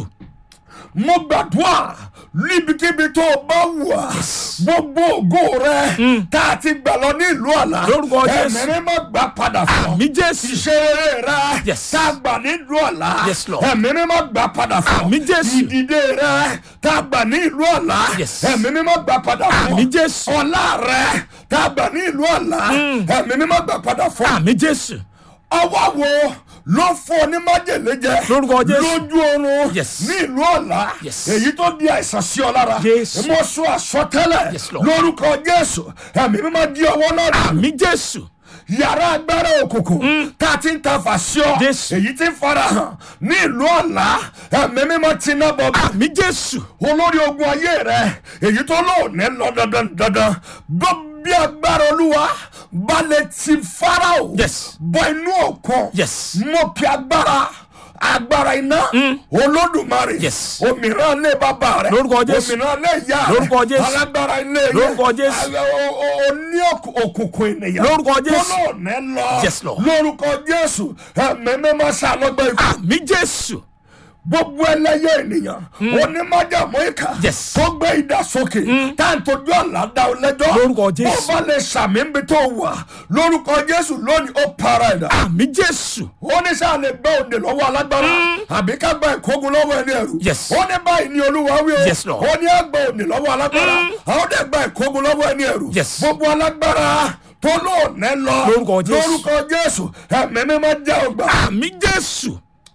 [SPEAKER 2] mo gbàdúrà níbikíbi tó o bá wà gbogbo ògo rẹ tá a ti gbà lọ ní ìlú ọ̀la
[SPEAKER 1] Lórúkọ Jésù.
[SPEAKER 2] ẹ̀mí mímọ́ gbà padà fún ọ
[SPEAKER 1] àmì jésù
[SPEAKER 2] iṣẹ́ rere rẹ
[SPEAKER 1] Yes.
[SPEAKER 2] tá a gbà ní ìlú ọ̀la
[SPEAKER 1] Yes, Lord.
[SPEAKER 2] ẹ̀mí mímọ́ gbà padà fún ọ
[SPEAKER 1] Àmín Jésù.
[SPEAKER 2] ìdìde rẹ tá a gbà ní ìlú ọ̀la
[SPEAKER 1] Yes.
[SPEAKER 2] ẹ̀mí mímọ́ gbà padà fún ọ
[SPEAKER 1] Àmín Jésù.
[SPEAKER 2] ọlá rẹ tá a gbà ní ìlú ọ̀la ẹ̀mí mímọ́ gbà padà fún ọ
[SPEAKER 1] àmì jésù
[SPEAKER 2] ọwọ́ wo ló fún ọ ní májèlé jẹ
[SPEAKER 1] Lórúkọ Jésù.
[SPEAKER 2] lójú oorun
[SPEAKER 1] Yes.
[SPEAKER 2] ní ìlú ọ̀la
[SPEAKER 1] Yes.
[SPEAKER 2] èyí tó di àìsàn sí ọ lára
[SPEAKER 1] Jésù.
[SPEAKER 2] mo sọ àsọtẹ́lẹ̀
[SPEAKER 1] Yes, Lord.
[SPEAKER 2] lórúkọ jésù ẹ̀mí mímọ́ di ọwọ́ náà dànù
[SPEAKER 1] àmì jésù
[SPEAKER 2] yàrá agbára òkùnkùn tá a ti ń ta fàṣọ
[SPEAKER 1] Jésù.
[SPEAKER 2] èyí tí ń farahàn ní ìlú ọ̀la ẹ̀mí mímọ́ ti ná bọ̀ bá
[SPEAKER 1] àmì jésù
[SPEAKER 2] olórí ogun ayé rẹ èyí tó lóòní lọ dandan dandan gbọ́ bí agbára olúwa balẹ̀ ti farao
[SPEAKER 1] Yes.
[SPEAKER 2] bọ inú òkun
[SPEAKER 1] Yes.
[SPEAKER 2] mo pe agbára agbára iná olódùmarè
[SPEAKER 1] Yes.
[SPEAKER 2] òmìrán lé bàbá rẹ
[SPEAKER 1] Lórúkọ Jésù.
[SPEAKER 2] òmìrán lé ìyá rẹ
[SPEAKER 1] Lórúkọ Jésù.
[SPEAKER 2] alágbára ilé yẹ
[SPEAKER 1] Lórúkọ Jésù.
[SPEAKER 2] Àgbẹ̀- o- o- o ní òkù- òkùnkùn ènìyàn
[SPEAKER 1] Lórúkọ Jésù.
[SPEAKER 2] tó lóòní lọ
[SPEAKER 1] Yes, Lord.
[SPEAKER 2] lórúkọ jésù ẹ̀mí mímọ́ sàlọ́gbẹ́ ikú
[SPEAKER 1] àmì jésù
[SPEAKER 2] gbogbo ẹlẹ́yẹ ènìyàn onímọ̀jàmọ́ ìkà
[SPEAKER 1] Yes.
[SPEAKER 2] tó gbé idà sókè tá à ń tọ́jú àlá dá ọ lẹ́jọ́
[SPEAKER 1] Lórúkọ Jésù.
[SPEAKER 2] bó bá lè sàmì ń bi tó wà lórúkọ jésù lónìí ó para ẹ̀dá
[SPEAKER 1] àmì jésù
[SPEAKER 2] ó ní sáà lè gbẹ́ òde lọ́wọ́ alágbára àbí ká gba ìkógun lọ́wọ́ ẹni ẹ̀rù
[SPEAKER 1] Yes.
[SPEAKER 2] ó ní báyìí ní olúwa wí o
[SPEAKER 1] Yes, Lord.
[SPEAKER 2] ó ní àgbà òde lọ́wọ́ alágbára àwọn dẹ̀ gba ìkógun lọ́wọ́ ẹni ẹ̀rù
[SPEAKER 1] Yes.
[SPEAKER 2] gbogbo alágbára tó lóòní lọ
[SPEAKER 1] Lórúkọ Jésù.
[SPEAKER 2] lórúkọ jésù ẹ̀mí mímọ́ jẹ́ ọgbà
[SPEAKER 1] àmì jésù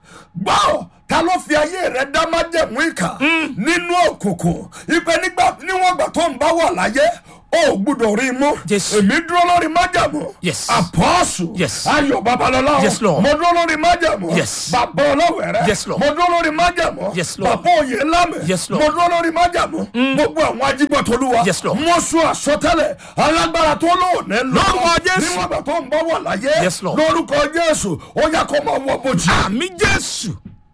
[SPEAKER 2] gbọ́ ta ló fi ayé rẹ dá májẹ̀mú ìkà nínú òkùnkùn ìpè nígbà níwọ̀n gbà tó ń bá wà láyé ó gbúdọ̀ rí i mú
[SPEAKER 1] Jésù.
[SPEAKER 2] èmi dúró lórí májẹ̀mú
[SPEAKER 1] Yes.
[SPEAKER 2] àpọ́ọ̀sù
[SPEAKER 1] Yes.
[SPEAKER 2] ayọ̀ babalọ́lá
[SPEAKER 1] Yes, Lord.
[SPEAKER 2] mo dúró lórí májẹ̀mú
[SPEAKER 1] Yes.
[SPEAKER 2] bàbá ọlọ́wẹ̀rẹ́
[SPEAKER 1] Yes, Lord.
[SPEAKER 2] mo dúró lórí májẹ̀mú
[SPEAKER 1] Yes, Lord.
[SPEAKER 2] bàbá òye lámẹ̀
[SPEAKER 1] Yes, Lord.
[SPEAKER 2] mo dúró lórí májẹ̀mú gbogbo àwọn ajígbọ̀tolúwa
[SPEAKER 1] Yes, Lord.
[SPEAKER 2] mo sún àsọtẹ́lẹ̀ alágbára tó lóòní lọ
[SPEAKER 1] Lórúkọ Jésù.
[SPEAKER 2] níwọ̀n gbà tó ń bá wà láyé
[SPEAKER 1] Yes, Lord.
[SPEAKER 2] lórúkọ jésù ó yẹ kó máa wọ bojì
[SPEAKER 1] àmì jésù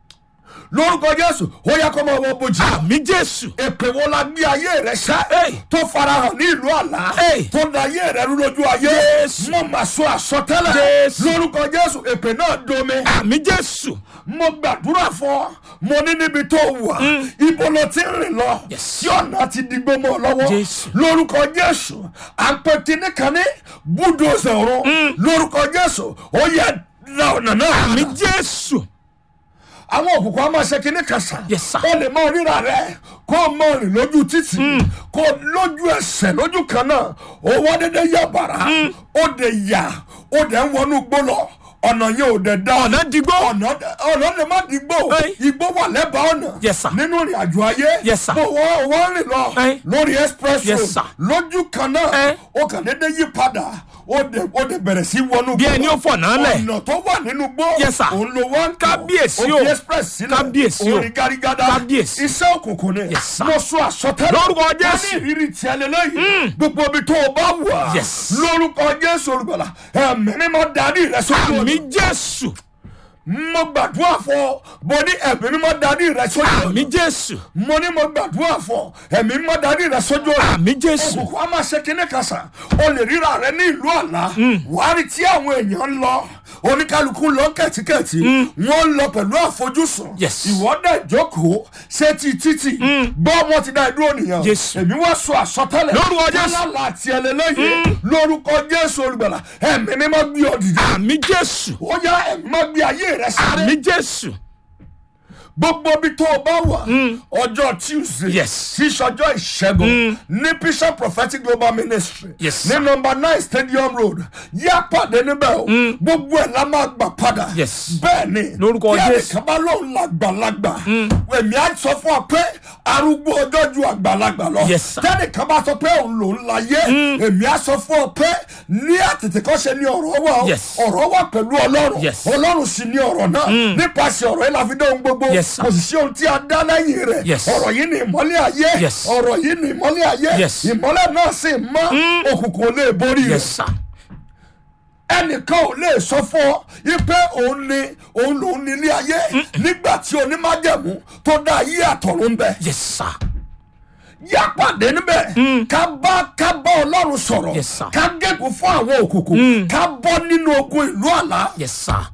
[SPEAKER 2] lórúkọ jésù ó yẹ kó máa wọ bojì.
[SPEAKER 1] àmì jésù
[SPEAKER 2] èpè wo la gbé ayé rẹ sá.
[SPEAKER 1] Hey.
[SPEAKER 2] tó farahàn ní ìlú àlá.
[SPEAKER 1] Hey.
[SPEAKER 2] tó da ayé rẹ rú lójú ayé.
[SPEAKER 1] Jésù.
[SPEAKER 2] mo mà sọ àsọtẹ́lẹ̀.
[SPEAKER 1] Jésù.
[SPEAKER 2] lórúkọ jésù èpè náà domi.
[SPEAKER 1] àmì jésù
[SPEAKER 2] mo gbàdúrà fún ọ mo ní níbi tó wà. ibo ló ti ń rìn lọ.
[SPEAKER 1] Yes.
[SPEAKER 2] tí ọ̀nà ti di gbọmọ lọ́wọ́.
[SPEAKER 1] Jésù.
[SPEAKER 2] lórúkọ jésù àpẹtì nìkan ní búdòzè ọ̀run. lórúkọ jésù ó yẹ la ọ̀nà náà.
[SPEAKER 1] àmì jésù
[SPEAKER 2] àwọn òkùnkùn á máa ṣe kinní kan sà.
[SPEAKER 1] Yes, sir.
[SPEAKER 2] ó lè mọ ríra rẹ kó o mọ rìn lójú títì kó o lójú ẹsẹ̀ lójú kan náà owó dédé yà bàrà ó dé yà ó dẹ̀ ń wọnú gbó lọ ọ̀nà yẹn ò dẹ̀ dá
[SPEAKER 1] ọ̀nà digbó
[SPEAKER 2] ọ̀nà ọ̀nà lè má di gbó
[SPEAKER 1] Hey.
[SPEAKER 2] igbó wà lẹ́bàá ọ̀nà
[SPEAKER 1] Yes, sir.
[SPEAKER 2] nínú ìrìn àjò ayé
[SPEAKER 1] Yes, sir.
[SPEAKER 2] bó wọ́n wọ́n rìn lọ
[SPEAKER 1] Hey.
[SPEAKER 2] lórí express
[SPEAKER 1] Yes,
[SPEAKER 2] road
[SPEAKER 1] sir.
[SPEAKER 2] lójú kan náà
[SPEAKER 1] Hey.
[SPEAKER 2] ó kàn dédé yí padà ó dẹ̀ ó dẹ̀ bẹ̀rẹ̀ sí wọnú
[SPEAKER 1] bí
[SPEAKER 2] gbó
[SPEAKER 1] ẹni
[SPEAKER 2] lọ
[SPEAKER 1] ó fọ̀nà lẹ̀
[SPEAKER 2] ọ̀nà tó wà nínú gbó
[SPEAKER 1] Yes, sir.
[SPEAKER 2] òun ló wá ń tọ̀.
[SPEAKER 1] Kábíyèsí
[SPEAKER 2] ó
[SPEAKER 1] o.
[SPEAKER 2] fi express sílẹ̀
[SPEAKER 1] Kábíyèsí o.
[SPEAKER 2] orin garigada
[SPEAKER 1] Kábíyèsí.
[SPEAKER 2] iṣẹ́ òkùnkùn ni
[SPEAKER 1] Yes, sir.
[SPEAKER 2] mo sọ àsọtẹ́lẹ̀
[SPEAKER 1] Lórúkọ
[SPEAKER 2] wọ́n
[SPEAKER 1] Jésù.
[SPEAKER 2] ní ìrírí tiẹ̀ lélẹ́yìn gbogbo ibi tó o bá wà
[SPEAKER 1] Yes.
[SPEAKER 2] lórúkọ jésù olùgbàlà ẹ̀mí mímọ́ darí rẹ sójú
[SPEAKER 1] àmì
[SPEAKER 2] ọ̀nà
[SPEAKER 1] jésù
[SPEAKER 2] mo gbàdúrà fún ọ mo ní ẹ̀mí mímọ́ darí rẹ sójú
[SPEAKER 1] àmì
[SPEAKER 2] ọ̀nà
[SPEAKER 1] jésù
[SPEAKER 2] mo ní mo gbàdúrà fún ọ ẹ̀mí mímọ́ darí rẹ sójú ọ̀nà
[SPEAKER 1] àmì jésù
[SPEAKER 2] òkùnkùn á máa ṣe kíní kan sà o lè ríra rẹ ní ìlú àlá wàá rí tí àwọn èèyàn ń lọ oníkálukú lọ kẹ̀tíkẹ̀tí wọ́n lọ pẹ̀lú àfojúsùn
[SPEAKER 1] Yes.
[SPEAKER 2] ìwọ dẹ̀ jókòó sétí títì gbọ́ wọn ti dá ìdúró nìyẹn
[SPEAKER 1] Jésù.
[SPEAKER 2] èmi wá sọ àsọtẹ́lẹ̀
[SPEAKER 1] Lórúkọ Jésù.
[SPEAKER 2] kálá àti ẹlẹ́lẹ́yìn lórúkọ jésù olùgbàlà ẹ̀mí mímọ́ gbé ọ dìde
[SPEAKER 1] àmì jésù
[SPEAKER 2] ó yá ẹ̀mí mímọ́ gbé ayé rẹ sáré
[SPEAKER 1] àmì jésù
[SPEAKER 2] gbogbo bí tó o bá wà ọjọ́ tuesday
[SPEAKER 1] Yes.
[SPEAKER 2] tí sọjọ́ ìṣẹ́gun ní bishop prophetic global ministry
[SPEAKER 1] Yes,
[SPEAKER 2] ní
[SPEAKER 1] sir.
[SPEAKER 2] nọmba nine stadium road yá pàdé níbẹ̀ o gbogbo ẹ̀ la máa gbà padà
[SPEAKER 1] Yes.
[SPEAKER 2] bẹ́ẹ̀ ni
[SPEAKER 1] Lórúkọ
[SPEAKER 2] kí
[SPEAKER 1] Jésù.
[SPEAKER 2] ẹnìkan bá lóun làgbàlagbà èmi á sọ fún ọ pé arúgbó ọjọ́ ju àgbàlagbà lọ
[SPEAKER 1] Yes, sir.
[SPEAKER 2] tẹ́nìkan bá sọ pé òun lòún láyé èmi á sọ fún ọ pé ní àtètèkọ́ṣe ní ọ̀rọ̀ wà o
[SPEAKER 1] Yes.
[SPEAKER 2] ọ̀rọ̀ wà pẹ̀lú ọlọ́run
[SPEAKER 1] Yes.
[SPEAKER 2] ọlọ́run sì ní ọ̀rọ̀ náà nípasẹ̀ ọ̀rọ̀ yìí la fi dé ohun gbogbo
[SPEAKER 1] Yes, sir.
[SPEAKER 2] kò sì sí ohun tí a dá lẹ́yìn rẹ̀
[SPEAKER 1] Yes.
[SPEAKER 2] ọ̀rọ̀ yìí ni ìmọ́lẹ̀ ayé
[SPEAKER 1] Yes.
[SPEAKER 2] ọ̀rọ̀ yìí ni ìmọ́lẹ̀ ayé
[SPEAKER 1] Yes.
[SPEAKER 2] ìmọ́lẹ̀ náà sì mọ́ òkùnkùn ò lè borí rẹ̀
[SPEAKER 1] yes sir
[SPEAKER 2] ẹnìkan ò lè sọ fún ọ ipe òun ni òun lòun ní ilé ayé nígbà tí onímájẹ̀mú tó dá ayé àtọ̀run bẹ̀
[SPEAKER 1] yes sir
[SPEAKER 2] yá pàdé níbẹ̀ ká bá ká bá ọlọ́run sọ̀rọ̀
[SPEAKER 1] Yes, sir.
[SPEAKER 2] ká gégùn fún àwọn òkùnkùn ká bọ́ nínú ogun ìlú àlá
[SPEAKER 1] yes sir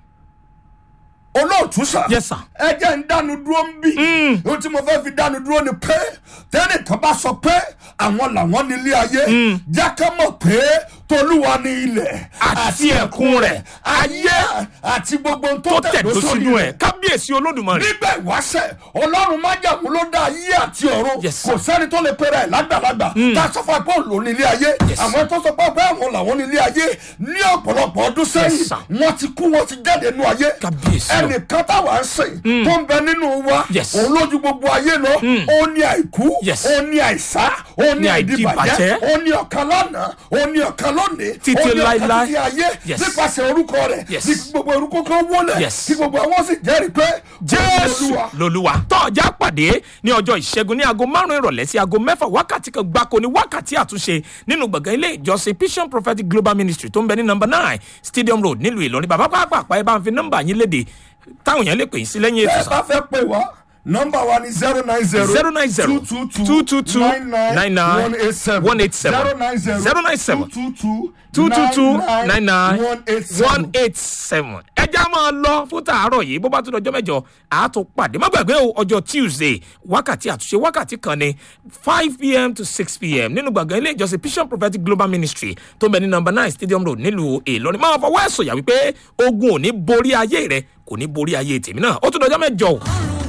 [SPEAKER 2] olóòtú sà.
[SPEAKER 1] Yes, sir.
[SPEAKER 2] ẹ jẹ́ ń dánu dúró ń bì. ohun tí mo fẹ́ fi dánu dúró ni pé tẹ́nìkan bá sọ pé àwọn làwọn nílé ayé jákè mọ̀ pé tolúwa ní ilẹ̀
[SPEAKER 1] Àti ẹ̀kún rẹ̀.
[SPEAKER 2] ayé àti gbogbo ohun tó
[SPEAKER 1] tó tẹ̀dó sínú ẹ̀ kábíyèsí olódùmarè
[SPEAKER 2] nígbà ìwáṣẹ̀ ọlọ́run májàmú ló dá ayé àti ọ̀run
[SPEAKER 1] Yes, sir.
[SPEAKER 2] kò sẹ́ni tó lè pera ẹ̀ lágbàlagbà tá a sọ fún apá òun nílé ayé
[SPEAKER 1] Yes.
[SPEAKER 2] àwọn tó sọ pé pé àwọn làwọn nílé ayé ní ọ̀pọ̀lọpọ̀ ọdún
[SPEAKER 1] Yes,
[SPEAKER 2] sẹ́yìn
[SPEAKER 1] sir.
[SPEAKER 2] wọ́n ti kú wọ́n ti jáde nínú ayé
[SPEAKER 1] Kábíyèsí o.
[SPEAKER 2] ẹnìkan táwa ń sìn tó ń bẹ nínú wa
[SPEAKER 1] Yes.
[SPEAKER 2] òun lójú gbogbo ayé lọ ó ní àìkú
[SPEAKER 1] Yes.
[SPEAKER 2] ó ní àìsá ó ní
[SPEAKER 1] Ní
[SPEAKER 2] àìdìbàjẹ́
[SPEAKER 1] àìdíbàjẹ́.
[SPEAKER 2] ó ní ọ̀kan lánàá ó ní ọ̀kan lónìí
[SPEAKER 1] Títí
[SPEAKER 2] ó ní ọ̀kan
[SPEAKER 1] láíláí.
[SPEAKER 2] títí ayé
[SPEAKER 1] Yes.
[SPEAKER 2] nípasẹ̀ orúkọ rẹ̀
[SPEAKER 1] Yes.
[SPEAKER 2] ní gbogbo orúkọ kan wọlé
[SPEAKER 1] Yes.
[SPEAKER 2] kí gbogbo àwọn sì jẹ́rìí pé
[SPEAKER 1] jésù
[SPEAKER 2] Olúwa.
[SPEAKER 1] lolúwa tọ́jà pàdé ní ọjọ́ ìṣẹ́gun ní aago márùn-ún ìrọ̀lẹ́ sí aago mẹ́fà wákàtí kan gbáko ní wákàtí àtúnṣe nínú gbọ̀ngàn ilé ìjọsìn vision prophetic global ministry tó ń bẹ ní nọmba nine stadium road nílùú ìlọrin bàbá pàápàá ẹ bá ń fi nọ́mbà yín léde táwọn èèyàn lè pè yín sí lẹ́yìn ètò
[SPEAKER 2] ẹ bá fẹ́ pè wá nọ́mbà wa ni zero nine zero
[SPEAKER 1] zero nine zero two two two nine nine one eight seven
[SPEAKER 2] zero nine zero
[SPEAKER 1] zero nine seven
[SPEAKER 2] two two
[SPEAKER 1] two two two nine nine
[SPEAKER 2] one eight
[SPEAKER 1] one
[SPEAKER 2] seven.
[SPEAKER 1] eight seven ẹja máa lọ fún tàárọ̀ yìí bó bá tún dọjọ́ mẹ́jọ àátó pàdé má gbàgbé o ọjọ́ tuesday wákàtí àtúnṣe wákàtí kan ní five pm to six pm nínú gbọ̀ngàn ilé ìjọsìn vision prophetic global ministry tó ń bẹ ní number nine stadium road nílùú ìlọrin máa fọwọ́ ẹ̀sọ̀ yà wípé ogun ò ní borí ayé rẹ kò ní borí ayé tèmi náà ó tún dọjọ́ mẹ́jọ o.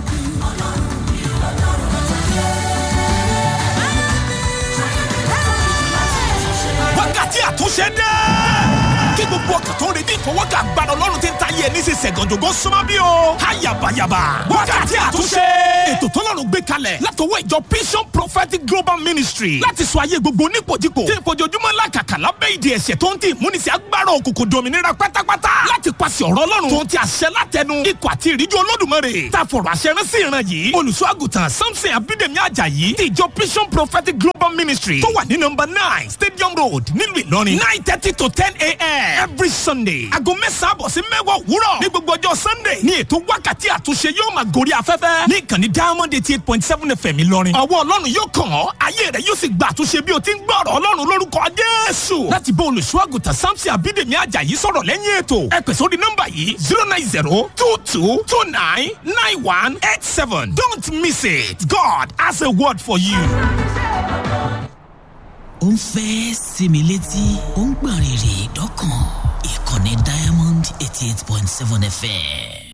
[SPEAKER 3] wákàtí àtúnṣe dé. kí gbogbo ọkàn tó ń retí ìfọwọ́kà gbàdọ̀ lọ́rùn tí ń ta yẹ ní sísẹ̀ gànjọ́gọ́ súnmọ́ bí o. ayabayaba wákàtí àtúnṣe. ètò tọ́lọ́run gbé kalẹ̀ látọwọ́ ìjọ vision prophetic global ministry láti sọ ayé gbogbo nípòjìpò tí ìfojoojúmọ́ làkàkà lábẹ́ ìdí ẹ̀ṣẹ̀ tó ń tì múnisí agbára òkùnkùn dominira pátápátá láti pàṣẹ ọ̀rọ̀ ọlọ́run tó ń ti àṣẹ látẹnu ikọ̀ àti ìríjú olódùmarè tá a fọ̀rọ̀ àṣẹ rán sí ìran yìí olùṣọ́ àgùntàn samson abídèmí ajayi ti ìjọ vision prophetic global ministry tó wà ní nọmba nine stadium road nílùú ìlọrin nine thirty to ten a.m. every sunday aago mẹ́sàn-án àbọ̀ sí mẹ́wàá òwúrọ̀ ní gbogbo ọjọ́ sunday ní ètò wákàtí àtúnṣe yóò máa gorí afẹ́fẹ́ ní ìkànnì diamond eighty eight point seven fm ìlọrin ọwọ́ ọlọ́run yóò kàn ọ́ ayé rẹ̀ yóò sì gba àtúnṣe bí o ti ń gbọ́ ọ̀rọ̀ ọlọ́run lórúkọ jésù láti bá olùṣọ́ àgùntàn samson abídèmí ajayi sọ̀rọ̀ lẹ́yìn ètò ẹ pè sórí nọ́mbà yìí zero nine zero two two two nine nine one eight seven don't miss it god has a word for you.
[SPEAKER 4] ó ń fẹ́ sinmi létí ó ń gbọ̀n rìrì dọ́kàn ìkànnì diamond eighty eight point seven fm